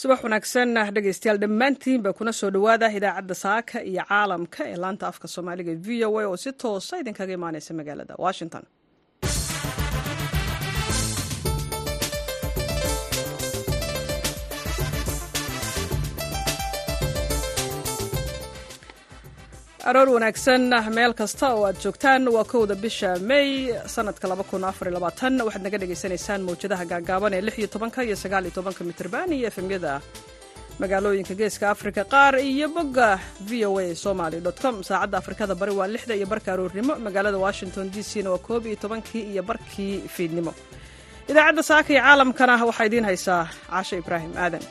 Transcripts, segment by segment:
subax wanaagsan dhegeystayaal dhammaantiinba kuna soo dhowaada idaacadda saaka iyo caalamka ee laanta afka soomaaliga v o a oo si toosa idinkaga imaaneysa magaalada washington aroor wanaagsan meel kasta oo aad joogtaan waa kowda bisha may sanadka waxaad naga dhagaysanaysaan mawjadaha gaagaaban ee iyo tobanka iyo sagaal iyo tobanka mitrban iyo efemyada magaalooyinka geeska africa qaar iyo bogga v o a somaly com saacadda afrikada bari waa lixda iyo barka aroornimo magaalada washington d c na waa koob iyo tobankii iyo barkii fiidnimo idaacadda saaka iyo caalamkana waxaa idiin haysaa caashe ibraahim aadan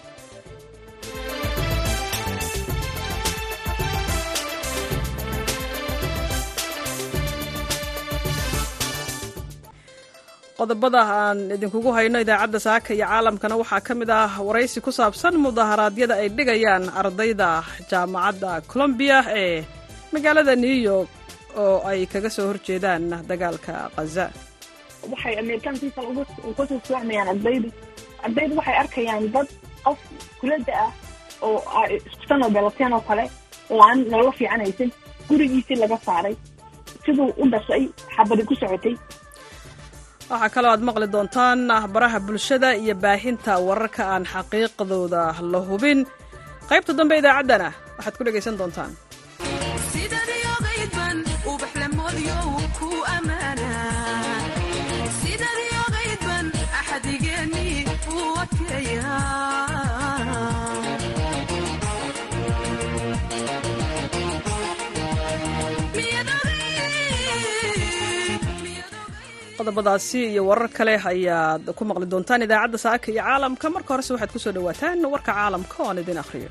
qodobada aan idinkugu hayno idaacadda saaka iyo caalamkana waxaa ka mid ah waraysi ku saabsan mudaharaadyada ay dhigayaan ardayda jaamacadda colombiya ee magaalada new york oo ay kaga soo horjeedaan dagaalka khaza waxay ameerikaankiisa kusoo socmayaan ardaydu ardaydu waxay arkayaan dad qof kulada ah oo iskusanoo belateen oo kale oo aan nololo fiicanaysan gurigiisii laga saaray siduu u dhashay xabadi ku socotay waxaa kaloo aad maqli doontaan baraha bulshada iyo baahinta wararka aan xaqiiqdooda la hubin qaybta dambe idaacaddana waxaad ku dhegaysan doontaan qodobadaasi iyo warar kale ayaad ku maqli doontaan idaacadda saaka iyo caalamka marka horese waxaad ku soo dhowaataan warka caalamka oo aan idin akhriyo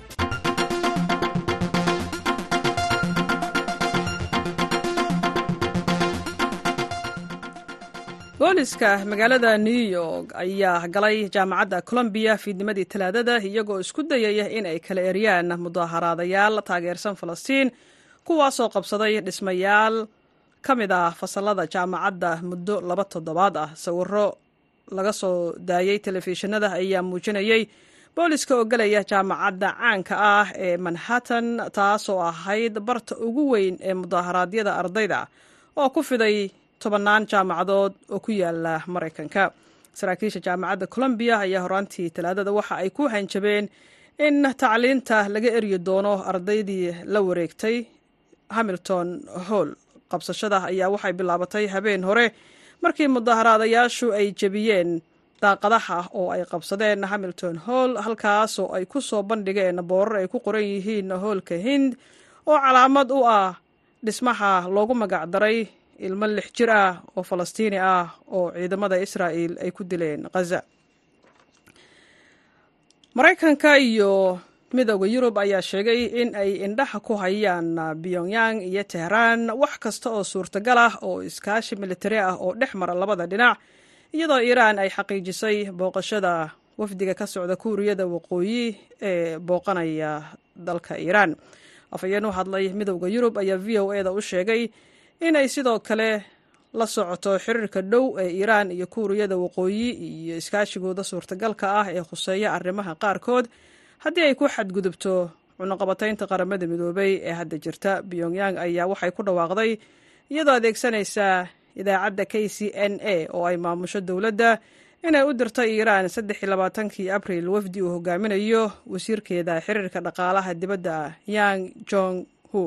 booliska magaalada new york ayaa galay jaamacadda colombiya fiidnimadii talaadada iyagoo isku dayaya in ay kala eryaan mudaaharaadayaal taageersan falastiin kuwaasoo qabsaday dhismayaal ka mid ah fasalada jaamacadda muddo laba toddobaad ah sawiro laga soo daayey telefishinada ayaa muujinayey booliska oo gelaya jaamacadda caanka ah ee manhattan taasoo ahayd barta ugu weyn ee mudaaharaadyada ardayda oo ku fiday tobannaan jaamacadood oo ku yaala maraykanka saraakiisha jaamacadda colombiya ayaa horaantii talaadada waxa ay ku hanjabeen in tacliinta laga eryi doono ardaydii la wareegtay hamilton hall qabsashada ayaa waxay bilaabatay habeen hore markii mudaaharaadayaashu ay jebiyeen daaqadaha oo ay qabsadeen hamilton hall halkaasoo ay ku soo bandhigeen boorar ay ku qoran yihiin hoolka hind oo calaamad u ah dhismaha loogu magacdaray ilmo lix jir ah oo falastiini ah oo ciidamada israa'il ay ku dileen khaza maraykanka iyo midooda yurub ayaa sheegay in ay indhaha ku hayaan pyongyang iyo tehraan wax kasta oo suurtagal ah oo iskaashi militari ah oo dhex mara labada dhinac iyadoo iiraan ay xaqiijisay booqashada wafdiga ka socda kuuriyada waqooyi ee booqanaya dalka iiraan afhayeen u hadlay midooda yurub ayaa v o eda u sheegay inay sidoo kale la socoto xiriirka dhow ee iiraan iyo kuuriyada waqooyi iyo iskaashigooda suurtagalka ah ee khuseeya arrimaha qaarkood haddii ay ku xadgudubto cunuqabataynta qaramada midoobay ee hadda jirta pyongyang ayaa waxay ku dhawaaqday iyadoo adeegsanaysa idaacadda k c n a oo ay maamusho dowladda inay u dirtay iiraan saddex iyo labaatankii abril wafdi uu hogaaminayo wasiirkeeda xiriirka dhaqaalaha dibadda yang jong hu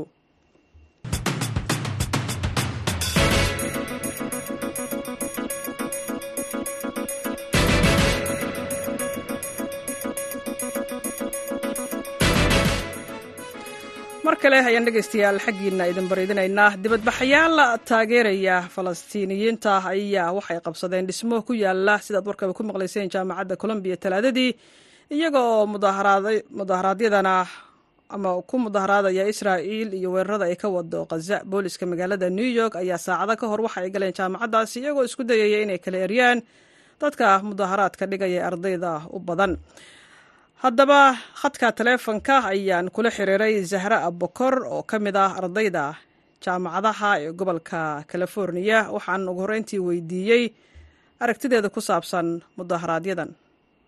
mar kale ayaan dhegaystayaal xaggiina idin bariidinaynaa dibadbaxayaal taageeraya falastiiniyiinta ayaa waxay qabsadeen dhismo ku yaala sidaad warkaba ku maqlayseen jaamacadda colombiya talaadadii iyaga oo mudaharaadyadana ama ku mudaharaadaya israa'iil iyo weerarada ay ka wado khaza booliska magaalada new york ayaa saacado ka hor waxa ay galeen jaamacaddaasi iyagoo isku dayaya inay kala eryaan dadka mudaharaadka dhigaya ardayda u badan haddaba khadka taleefonka ayaan kula xiriiray zahra abokor oo ka mid ah ardayda jaamacadaha ee gobolka californiya waxaan ugu horreyntii weydiiyey aragtideeda ku saabsan mudaharaaadyadan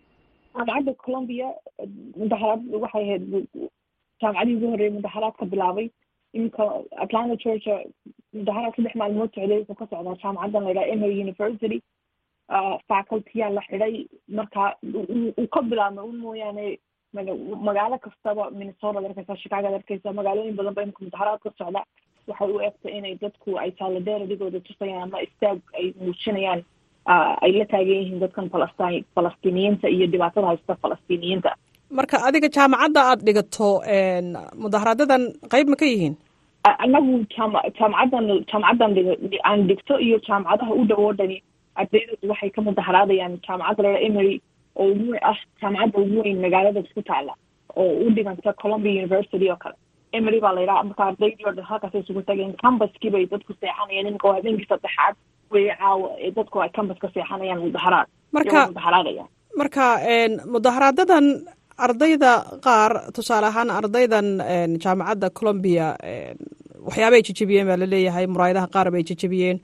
jaamacadda colombia mudaharaad waxay ahayd jaamacadii ugu horreeyay mudaharaadka bilaabay iminka atlanta georgia mudaharaad saddex maalmood socday wuxuu ka socdaa jaamacaddan la yidhaha emory university facultyaa la xidhay marka uu ka bilaabmay un mooyaane magaalo kastaba minnesota ad arkeysa chicago ad arkeysa magaalooyin badan ba imika mudaharaad ka socda waxay u egtay inay dadku ay solidaritygooda tusayaan ama istaag ay muujinayaan ay la taagan yihiin dadkan falastin falastiiniyiinta iyo dhibaatada haysta falastiiniyiinta marka adiga jaamacadda aada dhigato mudaharaadadan qeyb ma ka yihiin anagu jaam jaamacaddan jaamacaddan dhig aan dhigto iyo jaamacadaha u dhow oo dhani ardaydoodu waxay ka mudaharaadayaan jaamacadda laa emery oo ugu ah jaamacadda ugu weyn magaalada ku taala oo u dhiganta columbia university oo kale emery baa la yidhaha marka ardaydii oo dhan halkaas isugu tageen cambaskii bay dadku seexanayeen iminka waa habeenkii saddexaad wey caawa ee dadku ay cambaska seexanayaan mudaharaad marka mudaharaadayaan marka mudaharaadadan ardayda qaar tusaale ahaan ardaydan jaamacadda colombia waxyaabay jejebiyeen baa laleeyahay muraayadaha qaar bay jejebiyeen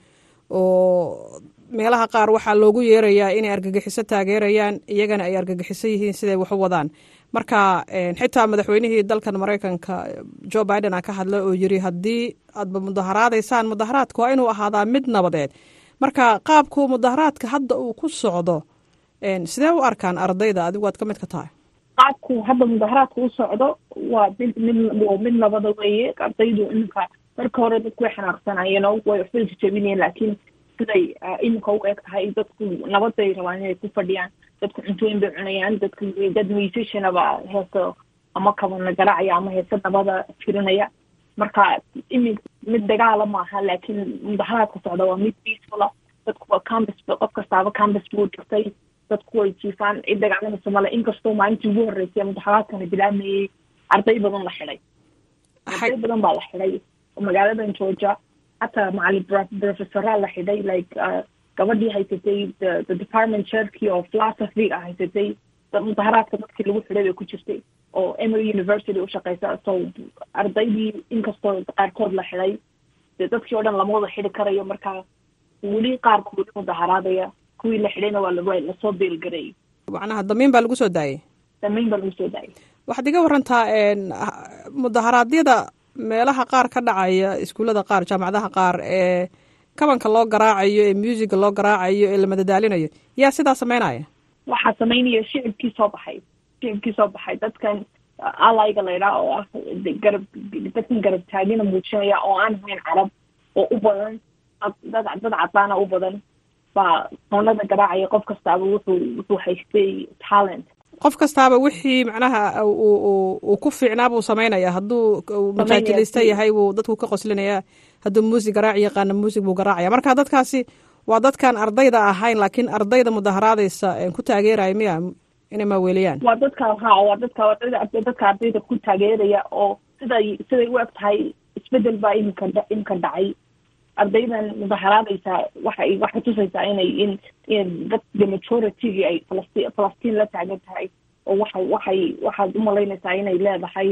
oo meelaha qaar waxaa loogu yeerayaa inay argagixiso taageerayaan iyagana ay argagixiso yihiin siday wax u wadaan marka xitaa madaxweynihii dalkan maraykanka joe biden a ka hadlay oo yiri haddii aadba mudaharaadaysaan mudaharaadka waa inuu ahaadaa mid nabadeed marka qaabku mudaharaadka hadda uu ku socdo sidee u arkaan ardayda adigu waad ka mid ka tahay qaabku hadda mudaharaadka u socdo waa mid mid waa mid nabada weeye ardaydu iminka marka hore dadku way xanaaqsanayeen oo way waxbay jajabinayeen laakiin siday iminka u eg tahay dadku nabad bay rabaan inay ku fadhiyaan dadku cuntooyin bay cunayaan dadku dad musicianaba heeso ama kabana garaacaya ama heese nabada firinaya marka iminka mid dagaala maaha laakiin mudaharaadka socda waa mid peacefula dadku waa campus qof kastaaba campus buu dhigtay dadku way jiifaan cid dagaalamasa male inkastoo maalintii ugu horreysay mudaharaadkana bilaamayey arday badan la xidhay arday badan baa la xidhay magaaladan georgia hataa macalin professoraa la xidhay like gabadhii haysatay the department chairkii oo philosophy ah haysatay mudaharaadka dadkii lagu xidhay bay ku jirtay oo emory university ushaqeysa so ardaydii inkastoo qaarkood la xidhay dee dadkii oo dhan lama wada xidhi karayo marka weli qaarku weli mudaharaadaya kuwii la xidhayna waa la lasoo beelgareeyay macnaha damiin baa lagu soo daayay damiin baa lagu soo daayay waxaad iga warantaa mudaharaadyada meelaha qaar ka dhacaya iskuullada qaar jaamacadaha qaar ee kabanka loo garaacayo ee musica loo garaacayo ee la madadaalinayo yaa sidaa sameynaya waxaa sameynaya shicibkii soo baxay shicibkii soo baxay dadkan alayga la ydhaha oo ah garab dadkan garab taagina muujinaya oo aan ahayn carab oo u badan dad dad cadaana u badan baa qoonada garaacaya qof kastaaba wuxuu wuxuu haystay talent qof kastaaba wixii macnaha uu ku fiicnaa buu samaynaya hadduu majaajilista yahay wuu dadku ka qoslinaya hadduu muusig garaaci yaqaana muusig buu garaacaya marka dadkaasi waa dadkaan ardayda ahayn laakiin ardayda mudaharaadaysa ku taageeraya miya inay maaweeliyaan waa dadka ha waa dadka dadka ardayda ku taageeraya oo siday siday u eg tahay isbedel baa iminka iminka dhacay ardaydan mudaharaadaysa waxay waxay tusaysaa inay in in dadka majoritygi ay falasti falastiin la taagan tahay oo waxay waxay waxaad umalaynaysaa inay leedahay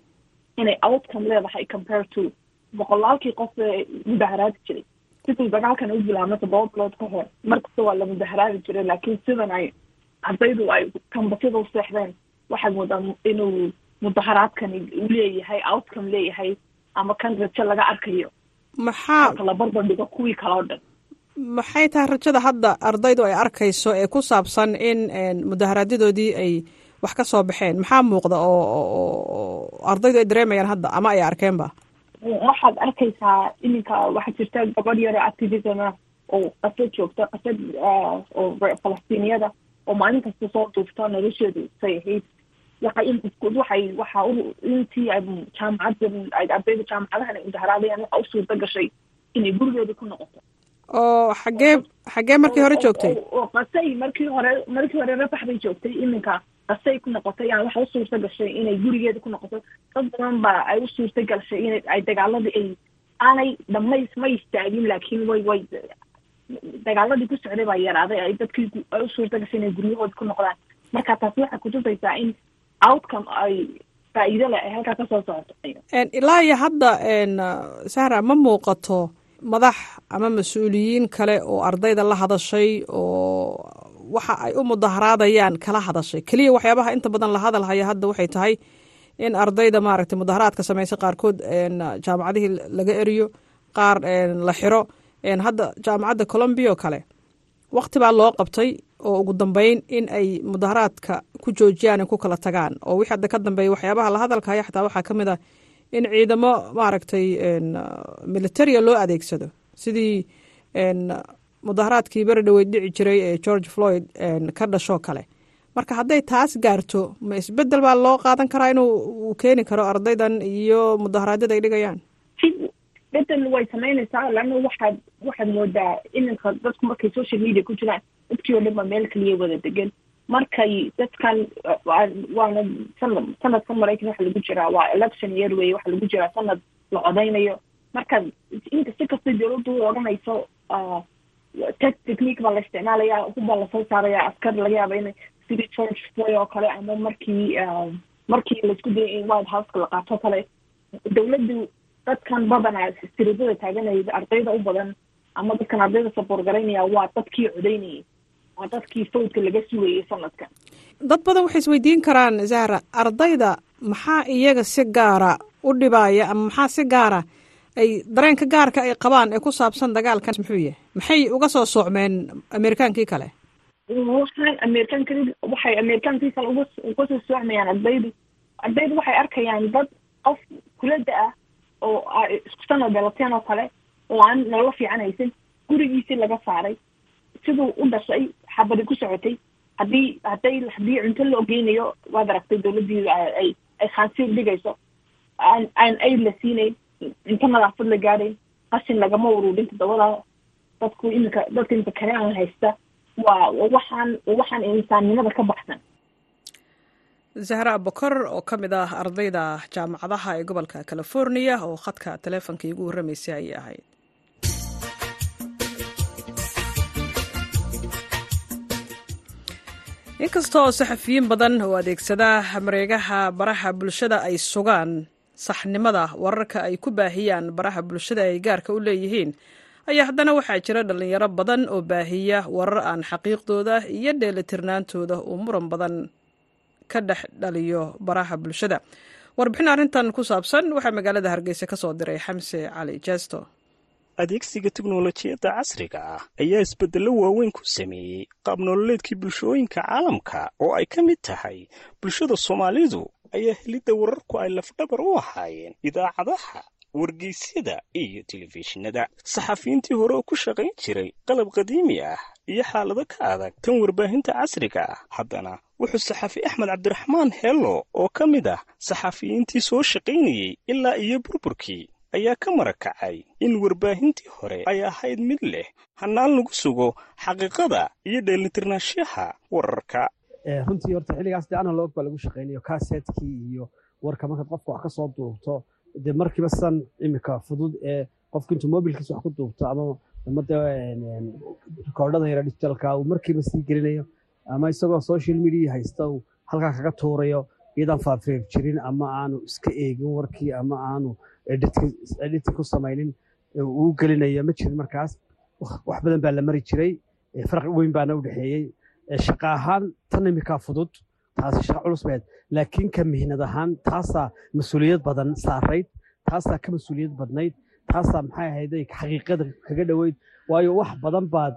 inay outcome leedahay compare to boqolaalkii qof ee mudaharaadi jiray siduu dagaalkan u bilaabma todoba bilood ka hor markasta waa la mudaharaadi jiray laakiin sidan ay ardaydu ay kambasida u seexdeen waxaad moodaa inuu mudaharaadkani u leeyahay outcome leeyahay ama kan rajo laga arkayo maxaa la barbardhigo kuwii kale o dhan maxay tahay rajada hadda ardaydu ay arkayso ee ku saabsan in mudaharaadyadooodii ay wax ka soo baxeen maxaa muuqda oo ardaydu ay dareemayaan hadda ama ay arkeenba waxaad arkaysaa iminka waxaa jirta gabadh yaro activism ah oo qasad joogta qasad oo falastiiniyada oo maalin kasta soo duufta nolosheedu say ahayd waxay waxay waxa intii jaamacadda ardayda jaamacadahan ay mudaharaadayaan waxa u suurta gashay inay gurigeeda ku noqoto oo xagee xagee markii hore joogtay oo qasay markii hore markii hore rafax bay joogtay iminka qasay ku noqotay yani waxa u suurta gashay inay gurigeeda ku noqoto dad badan baa ay u suurta gashay in ay dagaaladii ay aanay dhamays ma istaagin laakiin way way dagaaladii ku socday baa yaraaday ay dadkii ay u suurta gashay inay guryahooda ku noqdaan marka taasi waxay kutusaysaa in outcome ay faa'iido leh ay halkaa kasoo socoto ilaa iyo hadda sahra ma muuqato madax ama mas-uuliyiin kale oo ardayda la hadashay oo waxa ay u mudaharaadayaan kala hadashay keliya waxyaabaha inta badan la hadalhaya hadda waxay tahay in ardayda maaragtay mudaharaadka samaysa qaarkood jaamacadihii laga eriyo qaar la xiro hadda jaamacadda colombia oo kale waqti baa loo qabtay oo ugu dambeyn in ay mudaharaadka ku joojiyaan ku kala tagaan oo wixii hadda ka dambeeya waxyaabaha la hadalkaya xataa waxaa ka mid ah in ciidamo maaragtay militaria loo adeegsado sidii mudaharaadkii beri dhaweyd dhici jiray ee george floyd ka dhashoo kale marka hadday taas gaarto ma isbedel baa loo qaadan karaa inuu uu keeni karo ardaydan iyo mudaharaadyada ay dhigayaan bedel way samaynaysaa laanna waxaad waxaad moodaa iminka dadku markay social media ku jiraan dadkii oo dhan ba meel kaliya wada degan markay dadkan waana sanad sanadka maraykan waxa lagu jiraa waa election year wey waxa lagu jiraa sanad la codaynayo marka inta si kasta dowladdu u odhanayso tech technique baa la isticmaalaya hubbaa lasoo saaraya askar laga yaaba inay sidii george floy oo kale ama markii markii laisku dayay in white houseka la qaato kale dowladdu dadkan badanaa siribada taaganaya ardayda u badan ama dadkan ardayda saboor garaynaya waa dadkii codaynayay waa dadkii fawdka laga sugayay sanadkan dad badan waxay isweydiin karaan zahra ardayda maxaa iyaga si gaara u dhibaaya ama maxaa si gaara ay dareenka gaarka ay qabaan ee ku saabsan dagaalkan muxuu yahay maxay uga soo soocmeen amerikaankii kale waxaan amerikaanka waxay amerikaankii kale uga uga soo soocmayaan ardaydu ardaydu waxay arkayaan dad qof kulada ah oo isku sanad dalateen oo kale oo aan nololo fiican haysan gurigiisii laga saaray siduu u dhashay xabadi ku socotay haddii hadday haddii cunto loo geynayo waad aragtay dowladdiida ay ay khaansiir dhigayso aan aan aid la siinayn cunto nadaafad la gaadhayn qashin lagama ururin todobada dadku iminka dadka iminka karean haysta waa waxaan waxaan insaannimada ka baxsan zahra abukar oo ka mid ah ardayda jaamacadaha ee gobolka california oo khadka taleefonka iigu warramaysay ayay ahayd inkastoo saxafiyiin badan oo adeegsada mareegaha baraha bulshada ay sugaan saxnimada wararka ay ku baahiyaan baraha bulshada ay gaarka u leeyihiin ayaa haddana waxaa jira dhallinyaro badan oo baahiya warar aan xaqiiqdooda iyo dheelitirnaantooda uu muran badan ka dhex dhaliyo baraha bulshada warbixin arrintan ku saabsan waxaa magaalada hargeysa ka soo diray xamse cali jesto adeegsiga teknolojiyadda casriga ah ayaa isbeddello waaweyn ku sameeyey qaab nololeedkii bulshooyinka caalamka oo ay ka mid tahay bulshada soomaalidu ayaa helidda wararku ay lafdhabar u ahaayeen idaacadaha wargeysyada iyo telefishinada saxafiyiintii hore oo ku shaqayn jiray qalab qadiimi ah iyo xaalado ka adag tan warbaahinta casriga ah haddana wuxuu saxafi axmed cabdiraxmaan hello oo ka mid ah saxafiyiintii soo shaqaynayey ilaa iyo burburkii ayaa ka marakacay in warbaahintii hore ay ahayd mid leh hannaan lagu sugo xaqiiqada iyo dheelitirnaanshaha wararka runtii horta xilligaas dee analog baa lagu shaqaynayo kasetkii iyo warka markaad qofka wax ka soo duubto dee markiiba san iminka fudud ee qofka intuu mobilkiisa wax ku duubto ama ama dee rikoordhada yara digitalka uu markiiba sii gelinayo ama isagoo social media haysta uu halkaa kaga tuurayo iyadaan faafreer jirin ama aanu iska eegin warkii ama aanu editing ku samaynin uu gelinayo ma jirin markaas wax badan baa la mari jiray farqi weyn baana u dhexeeyey shaqa ahaan tan iminkaa fudud taasi shaqa culus bayd laakiin ka mihnad ahaan taasaa mas-uuliyad badan saarayd taasaa ka mas-uuliyad badnayd taasaa maxay ahayd xaqiiqada kaga dhoweyd waayo wax badan baad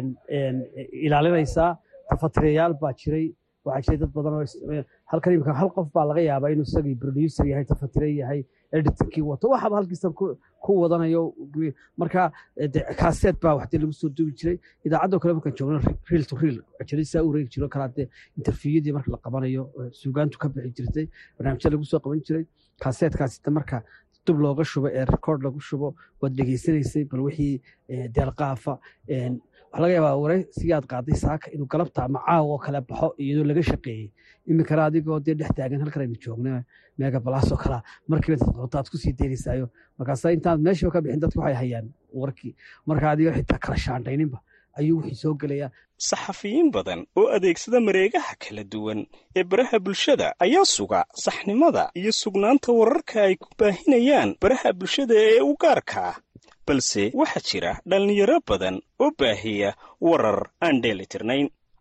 ilaalinaysaa tafatirayaal baa jiray waxaa jiray dad badan oo halkan imika hal qof baa laga yaabaa inuu isagii producer yahay tafatire yahay editingkii wato waxaba halkiisa ku wadanayo marka kaaseed baa waxdee lagu soo duubi jiray idaacadoo kale markaan joogno real to real jiraysaa u reegi jiro kalaa dee interviewadii marka la qabanayo suugaantu ka bixi jirtay barnaamijya lagu soo qaban jiray kaaseedkaasita marka dub looga shubo ee record lagu shubo waad dhegeysanaysay bal wixii deelqaafa waxaa laga yaabaa waraysigii aad qaaday saaka inuu galabta ama caawa oo kale baxo iyadoo laga shaqeeyey iminkana adigoo dee dhex taagan halkan aynu joogna meega balaasoo kalaa markiiba dadqoto aad kusii deynaysaayo markaasa intaad meeshiiba ka bixin dadku waxay hayaan warkii marka adigoo xitaa kala shaandhayninba ayuu wixii soo gelayaa saxafiyiin badan oo adeegsada mareegaha kala duwan ee baraha bulshada ayaa suga saxnimada iyo sugnaanta wararka ay ku baahinayaan baraha bulshada ee u gaarka ah balse waxaa jira dhallinyaro badan oo baahiya warar aan dheelitirnayn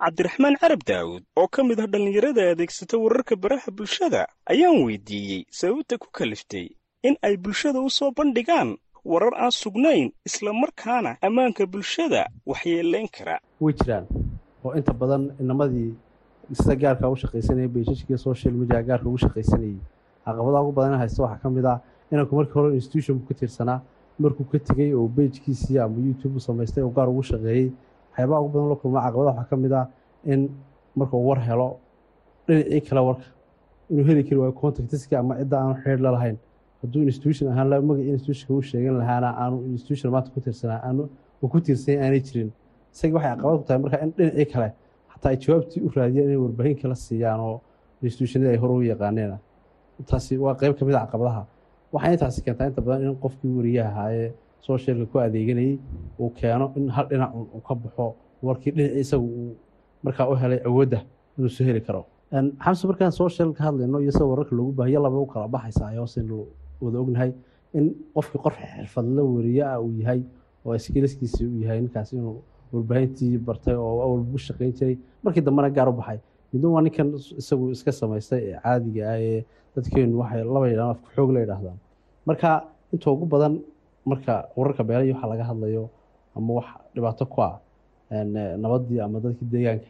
cabdiraxmaan carab daawud oo ka mid ah dhallinyarada adeegsata wararka baraha bulshada ayaan weydiiyey sababta ku kaliftay in ay bulshada u soo bandhigaan warar aan sugnayn isla markaana ammaanka bulshada waxyeelayn kara way jiraan oo inta badan inamadii sida gaarka ugu shaqaysanayay beeshashkii social media gaarka ugu shaqaysanayay caqabadaha ugu badan haysta waxaa ka mid ah inanku markii hore institutionku ka tirsanaa markuu ka tegey oo bejkiisii ama youtube u samaystay oo gaar ugu shaqeeyey waxyaabaha ugu badan la kulma caqabadaha waxaa ka mid ah in markuu war helo dhinacii kale warka inuu heli kari waayo contactiska ama cidda aanu xeer la lahayn hadduu institution ahaan la magacii institutionka u sheegan lahaana aanu institution maanta ku tirsanaa aanu uu ku tiirsan aanay jirin isaga waxay caqabad ku tahay marka in dhinacii kale xataa ay jawaabtii u raadiyaan inay warbaahin kala siiyaan oo institutionadii ay hore u yaqaaneen taasi waa qeyb ka mid a caqabadaha waxay intaasi keentaa inta badan in qofkii wariyaha ahaayee socialka ku adeeganayay uu keeno in hal dhinac uu ka baxo warkii dhinacii isagu uu markaa u helay awoodda inuu soo heli karo xamse markaan social ka hadlayno iyo sida wararka loogu baahiyo laba u kala baxaysa ayaa hoosaynu wada ognahay in qofkii qof xirfadla wariye ah uu yahay oo skiliskiisi uu yahay ninkaas inuu warbaahintii bartay oo awal u shaqayn jiray markii dambena gaar u baxay midna waa ninkan isagu iska samaystay ee caadiga ah ee dadkeenu waxay laba yidhahdaan afka xoog la yidhaahdaan marka inta ugu badan marka wararka beelayo waxaa laga hadlayo ama wax dhibaato ku ah nabadii ama dadkii deegaanka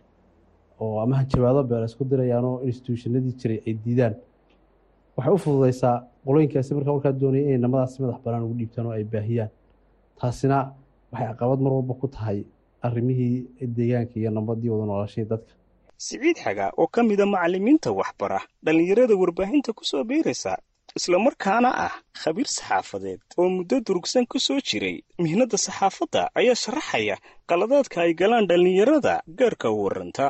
oo ama hanjabaado beela isku dirayaanoo institutionadii jiray ay diidaan waxay u fududeysaa qolooyinkaasi markaa warkaa doonaya inay namadaasi madax banaan ugu dhiibtaan oo ay baahiyaan taasina waxay caqabad mar walba ku tahay arrimihii deegaanka iyo nabadii wada noolashadii dadka siciid xaga oo ka mida macallimiinta waxbara dhallinyarada warbaahinta ku soo biiraysa islamarkaana ah khabiir saxaafadeed oo muddo durugsan ku soo jiray mihnadda saxaafadda ayaa sharaxaya qaladaadka ay galaan dhallinyarada gaarka u warranta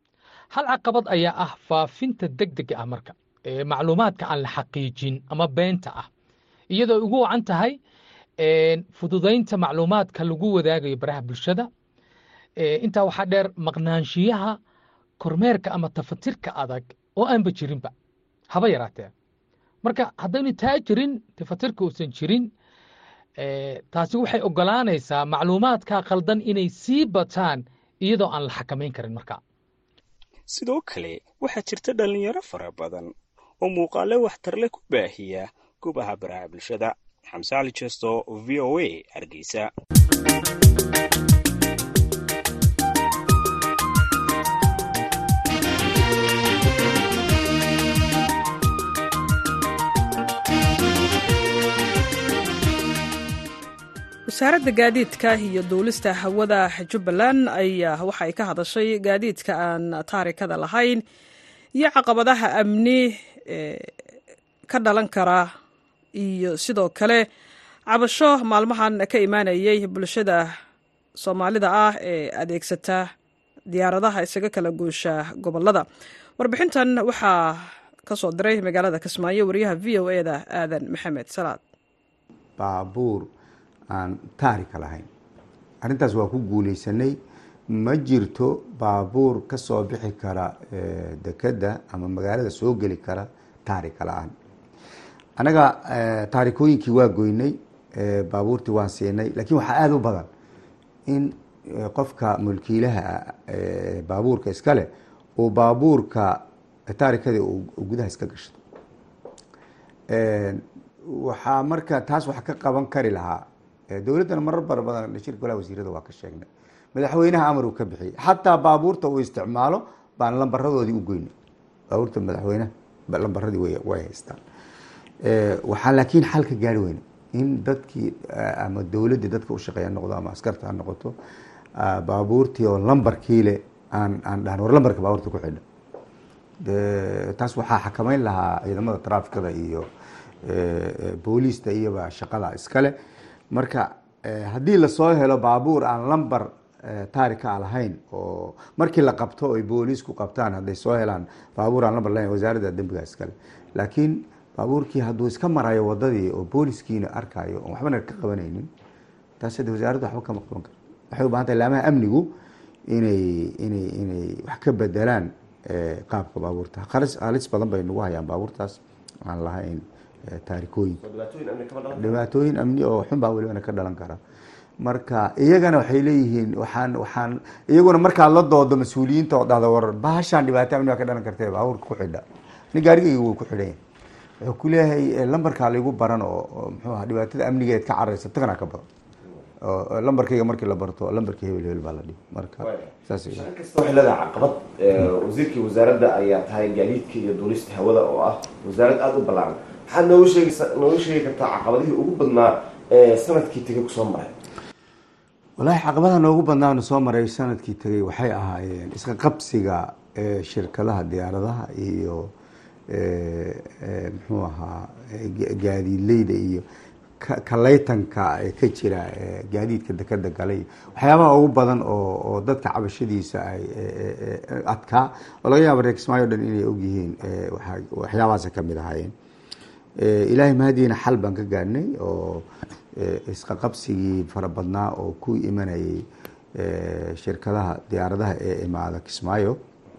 hal caqabad ayaa ah faafinta deg dega ah marka ee macluumaadka aan la xaqiijin ama beenta ah iyadoo ugu wacan tahay fududaynta macluumaadka lagu wadaagayo baraha bulshada intaa waxaa dheer maqnaanshiyaha kormeerka ama tafatirka adag oo aanba jirinba haba yaraatee marka haddaynu taa jirin tafatirka uusan jirin taasi waxay ogolaanaysaa macluumaadka khaldan inay sii bataan iyadoo aan la xakamayn karin marka sidoo kale waxaa jirta dhallinyaro fara badan oo muuqaale waxtarle ku baahiya gubaha baraha bulshada xamse cali jesto v o a hargeysa wasaaradda gaadiidka iyo duulista hawada jubbaland ayaa waxa ay ka hadashay gaadiidka aan taarikada lahayn iyo caqabadaha amni ka dhalan kara iyo sidoo kale cabasho maalmahan ka imaanayay bulshada soomaalida ah ee adeegsata diyaaradaha isaga kala goosha gobolada warbixintan waxaa ka soo diray magaalada kismaayo wariyaha v o e da aadan maxamed salaad baabuur aan taarika lahayn arrintaas waa ku guuleysanay ma jirto baabuur ka soo bixi kara dekedda ama magaalada soo geli kara taarika la-aan annaga taarikooyinkii waa goynay baabuurtii waan siinay laakiin waxaa aada u badan in qofka mulkiilaha baabuurka iskale uu baabuurka taarikadii gudaha iska gashto waxaa marka taas wax ka qaban kari lahaa dowladdana marar bara badan shirka golaha wasiirada waa ka sheegnay madaxweynaha amar uu ka bixiyey xataa baabuurta uu isticmaalo baan lambaradoodii u goynay baabuurta madaxweynaha lambaradii way haystaan waxaa laakiin xal ka gaari weyne in dadkii ama dowladdii dadka u shaqeeya noqdo ama askarta ha noqoto baabuurtii oo lambarkiile aan aan dhahan war lambarka baabuurta ku xidha taas waxaa xakameyn lahaa ciidamada traafikada iyo booliista iyoba shaqada iskale marka haddii lasoo helo baabuur aan lambar taarika lahayn oo markii la qabto ay booliisku qabtaan hadday soo helaan baabuur aan lambar lahayn wasaaradda dembiga iskale laakiin baabuurkii hadduu iska marayo wadadii oo booliskiina arkayo oon waxbana ka qabanaynin taas hadda wasaaradda waxba kama qaban karto waxay u bahan tahay laamaha amnigu inay inay inay wax ka bedelaan qaabka baabuurta halis badan bay nagu hayaan baabuurtaas aan lahayn taarikooyin dhibaatooyin amni oo xun baa welibana ka dhalan kara marka iyagana waxay leeyihiin waxaan waxaan iyaguna markaad la doodo mas-uuliyiinta oo dhahda war bahashaan dhibaato amni baa ka dhalan kartee baabuurka ku xidha ni gaarigayga wuu ku xidhan yahay wuxuu ku leeyahay lambarkaa laygu baran oo oo muxuu aha dhibaatada amnigeed ka cararaysa tagana ka badan oo lambarkayga markii la barto lambarka hebel hebel baa la dhibi marka saas wey. shaqo kasta waxay leedahay caqabad Eh, wasiirkii wasaaradda ayaa tahay gaadiidka iyo duulista hawada oo ah wasaarad aada u ballaaran maxaad nooga sheegaysa nooga sheegi kartaa caqabadihii ugu badnaa ee sanadkii tegay kusoo maray wallaahi caqabada noogu badnaanu soo maray sanadkii tegay waxay ahaayeen iska qabsiga ee shirkadaha diyaaradaha iyo ee, ee, muxuu ahaa ee, ga- gaadiidleyda iyo ka- kalaytanka ee ka jira ee, gaadiidka dekeda galay waxyaabaha ugu badan oo oo dadka cabashadiisa ay ee, ee, ee, adkaa oo laga yaaba reer kismaayo o dhan inay ogyihiin ee, waxa- waxyaabahaasa ka mid ahaayeen Eh, ilaahay mahadiina xal baan ka gaadhnay oo eh, isqa qabsigii fara badnaa oo ku imanayay eh, shirkadaha diyaaradaha ee imaada kismaayo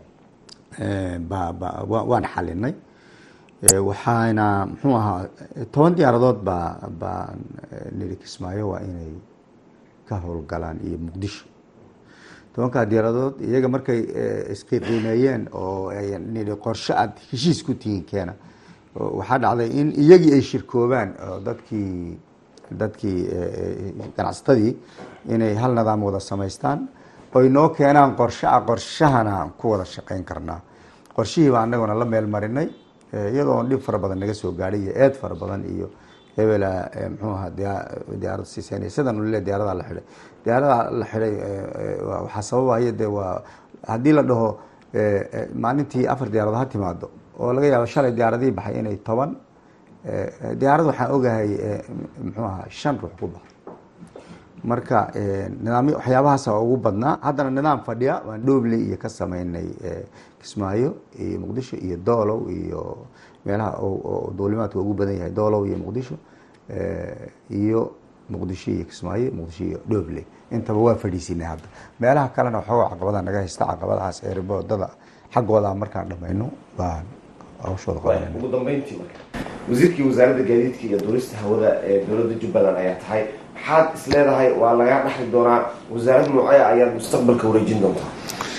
eh, ba- ba- wa- waan xalinay Eh, waxaana muxuu ahaa eh, toban diyaaradood baa baan eh, nidhi kismaayo waa inay ka howlgalaan iyo muqdisho tobankaa diyaaradood iyaga markay eh, isqiiqiimeeyeen oo ay nidhi qorshe aad heshiis ku tihiin keena oo waxaa dhacday in iyagii ay shirkoobaan oo dadkii dadkii eh, ganacsatadii inay hal nidaam wada samaystaan oy noo keenaan qorshe ah qorshahana aan ku wada shaqeyn karnaa qorshihii baa anaguna la meel marinay eh, iyadoo dhib fara badan naga soo gaadhay iyo eed fara badan iyo hebela eh, muxuu ahaa diyaa- diyaarad siiseynaya sidan ule diyaaradaa la xidhay diyaaradaa la xidhay eh, eh, waa- waxaa sababaya dee waa haddii la dhaho eh, eh, maalintii afar diyaarad ha timaado oo laga yaabo shalay diyaaradihii baxay inay toban eh, eh, diyaarad waxaan ogahay eh, muxuu ahaa shan ruux ku baxay marka eh, nidaamyo waxyaabahaasa ugu badnaa haddana nidaam fadhiya waan dhoobley iyo ka sameynay eh, kismaayo iyo muqdisho iyo doolow iyo meelaha oo- oo duulimaadka ugu badan yahay doolow iyo muqdisho eh, iyo muqdisho iyo kismaayo muqdisho iyo dhoobley intaba waa fadhiisinay hadda meelaha kalena waxooga caqabada naga haysta caqabadahaas eeriboodada xaggooda markaan dhamayno baan hawshooda qabanayna ugu dambeyntii marka wasiirkii wasaaradda gaadiidka iyo duulista hawada ee dowladda jubbaland ayaa tahay maxaad is leedahay waa lagaa dhaxli doonaa wasaarad noocee ayaad mustaqbalka wareejin doontaa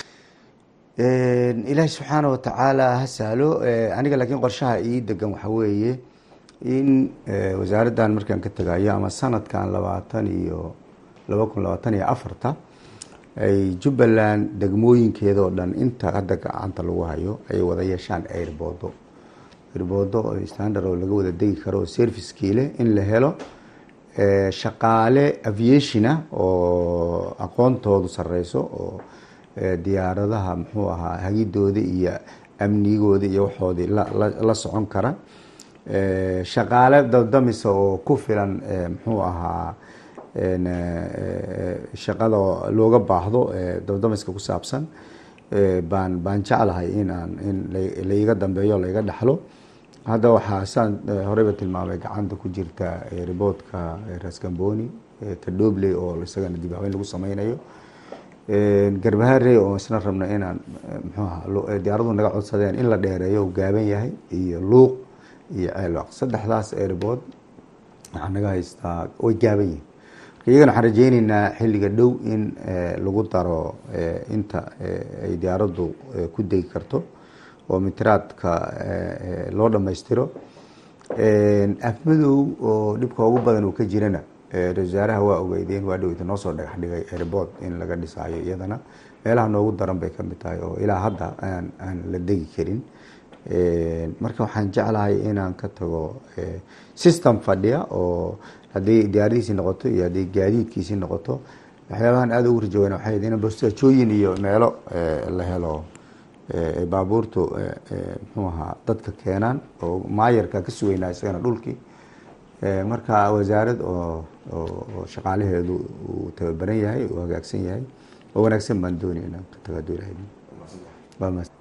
ilaahi subxaana watacaala ha sahlo Eh, aniga laakiin qorshaha ii degan waxa weeye in eh, wasaaraddan markaan ka tegayo ama sanadkan labaatan iyo laba kun labaatan iyo afarta ay jubbaland degmooyinkeeda oo dhan inta hadda gacanta lagu hayo ay wada yeeshaan airboodo airboodo oo standard oo laga wada degi karo oo servicekii leh in la helo eh, shaqaale aviationa oo aqoontoodu sareyso oo eh, diyaaradaha muxuu ahaa hagidooda iyo amnigooda iyo waxoodii la- la- la socon kara Eh, shaqaale dabdamisa oo ku filan eh, muxuu ahaa en, eh, shaqada looga baahdo eh, dabdamiska ku saabsan eh, baan baan jeclahay in aan in la- laiga dambeeyo laiga dhaxlo hadda waxaa saan eh, horeyba tilmaamay gacanta ku jirta eh, riboodka eh, rasgamboni eh, kadhobley oo isagana dib habeyn lagu sameynayo garbaharey oo isna rabna inaan eh, muxuu ahaa lu- eh, diyaaradu naga codsadeen in la dheereeyo uu gaaban yahay iyo luuq iyo ceelwaq saddexdaas airbood waxaa naga haystaa way gaaban yihin marka iyagana waxaan rajeyneynaa xilliga dhow in eh, lagu daro eh, inta eh, ay diyaaraddu eh, ku degi karto oo mitiraadka eh, eh, loo dhammaystiro afmadow oo dhibka ugu badan uu ka jirana eh, ra-iisul wasaaraha waa ogeydeen waa dhoweyta noo soo dhagax dhigay airbood in laga dhisaayo iyadana meelaha noogu daran bay ka mid tahay oo ilaa hadda aan aan la degi karin Eh, marka waxaan jeclahay inaan ka tago eh, system fadhiya oo haddii diyaaradiisii noqoto iyo haddii gaadiidkiisii noqoto waxyaabahan aada ugu rajaweyna waxay ahayd in bostaajooyin iyo meelo eh, la helo eh, ay baabuurtu eh, eh, muxuu ahaa dadka keenaan oo maayarka ka sugeynaa isagana dhulkii Eh, marka wasaarad oo oo oo shaqaalaheedu uu tababaran yahay uu hagaagsan yahay oo wanaagsan baan doonaya inaan ka tago hadduu ilaahay waa mahadsan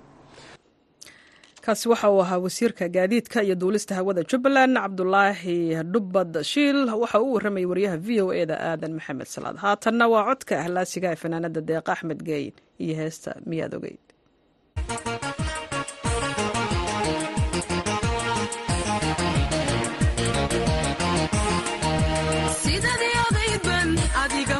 kaasi waxa uu ahaa wasiirka gaadiidka iyo duulista hawada jubbaland cabdulaahi dhubbad shiil waxa uu warramayay wariyaha v o e da aadan maxamed salaad haatanna waa codka ahlaasiga ee fanaanada deeqa axmed geyn iyo heesta miyaad ogeyd sidadii odayban adiga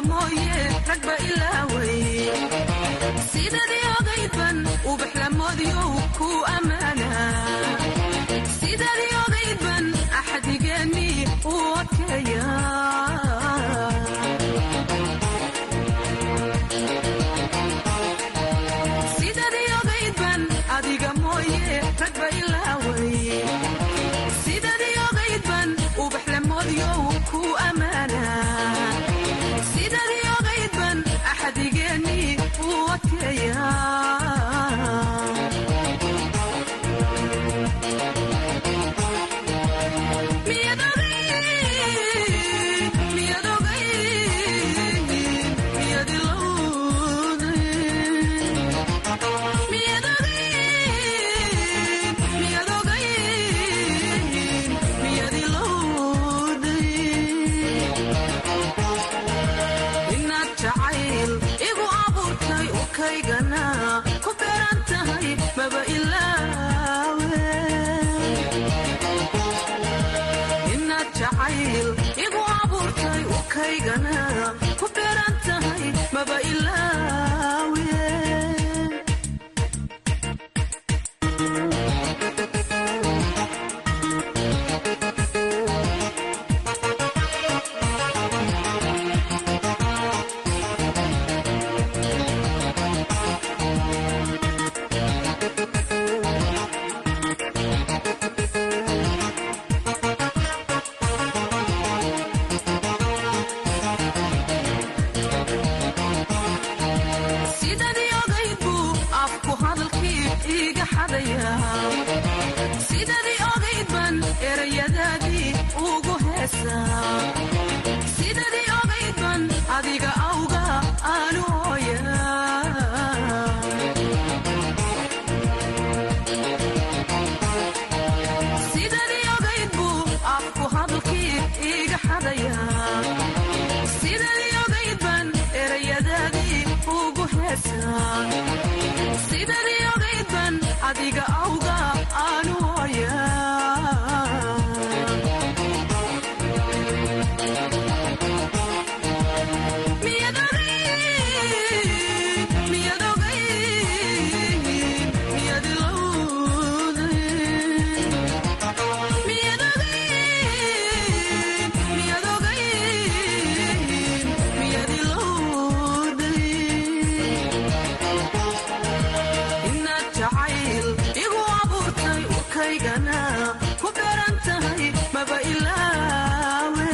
ukaygana ku beeran tahay maba ilaawe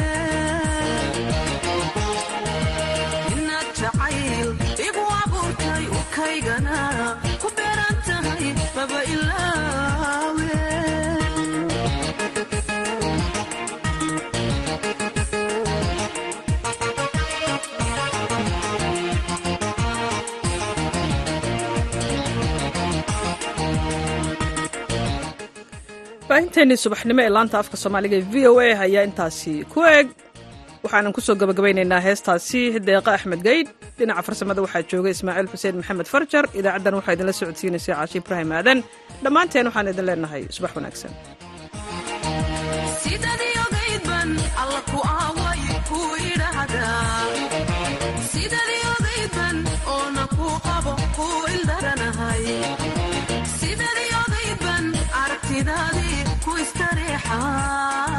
inaad jacayl igu abuurtay ukaygana ku beeran tahay maba ilaawe baahinteennii subaxnimo ee laanta afka soomaaliga ee v o a ayaa intaasi ku eg waxaanan kusoo gabagabaynaynaa heestaasi deeqa axmed gaydh dhinaca farsamada waxaa jooga ismaaciil xuseen maxamed farjar idaacaddan waxaa idinla socodsiinaysa caashi ibraahim aadan dhammaanteen waxaan idin leenahay subax wanaagsan sidadii ogaydban alla ku aaway ku idhaahdaa sidadii ogaydban oona ku qabo ku ildaranahay sidadii ogaydban aragtidaadii ku istareexaa